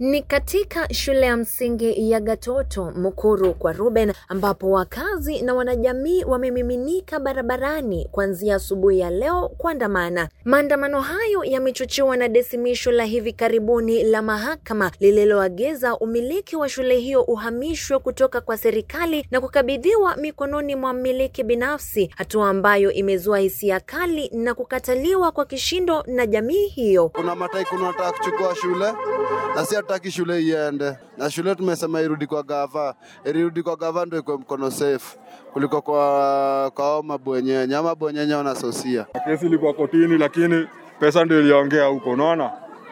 Ni katika shule ya msingi ya Gatoto Mukuru kwa Ruben ambapo wakazi na wanajamii wamemiminika barabarani kuanzia asubuhi ya leo kuandamana. Maandamano hayo yamechochewa na desimisho la hivi karibuni la mahakama lililoagiza umiliki wa shule hiyo uhamishwe kutoka kwa serikali na kukabidhiwa mikononi mwa mmiliki binafsi, hatua ambayo imezua hisia kali na kukataliwa kwa kishindo na jamii hiyo. Kuna mataikuni wanataka kuchukua shule na si hataki shule iende, na shule tumesema irudi kwa gava, irudi kwa gava ndio iko mkono safe kuliko kwa kwa hao mabwenyenye ama bwenyenye wanasosia. Kesi ilikuwa kotini, lakini pesa ndio iliongea huko, unaona,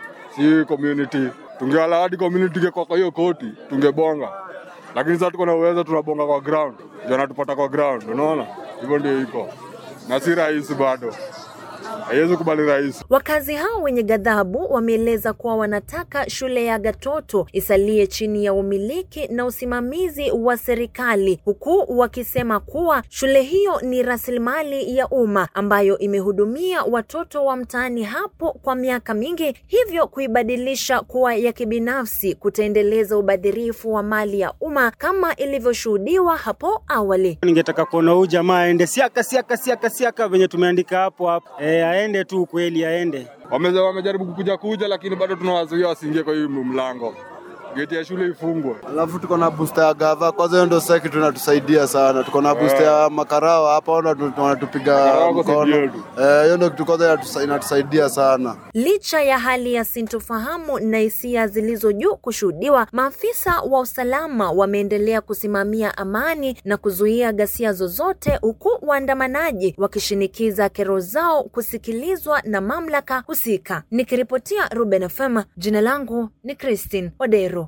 si community. Tungeala hadi community ingekuwa kwa hiyo koti, tungebonga, lakini sasa tuko na uwezo, tunabonga kwa ground, ndio anatupata kwa ground, unaona, hivyo ndio iko na si rahisi bado, haiwezi kubali rahisi. Wakazi hao wenye ghadhabu wameeleza kuwa wanataka shule ya Gatoto isalie chini ya umiliki na usimamizi wa serikali, huku wakisema kuwa shule hiyo ni rasilimali ya umma ambayo imehudumia watoto wa mtaani hapo kwa miaka mingi, hivyo kuibadilisha kuwa ya kibinafsi kutaendeleza ubadhirifu wa mali ya umma kama ilivyoshuhudiwa hapo awali. Ningetaka kuona huyu jamaa aende siaka siaka siaka siaka venye tumeandika hapo hapo, e, aende tu kweli, aende. Wame- Wamejaribu kukuja kuja, lakini bado tunawazuia wasiingie kwa hii mlango, geti ya shule ifungwe. Alafu tuko na booster ya gava, kwanza hiyo ndio seki tunatusaidia sana. Tuko na booster ya makarawa hapa, wana- wanatupiga Makarawa wako mkono. saidia tu. Eh, hiyo ndio kitu kwanza inatusa- inatusaidia sana. Licha ya hali ya sintofahamu na hisia zilizo juu kushuhudiwa, maafisa wa usalama wameendelea kusimamia amani na kuzuia ghasia zozote, huku waandamanaji wakishinikiza kero zao kusikilizwa na mamlaka husika. Nikiripotia Ruben FM, jina langu ni Christine Odero.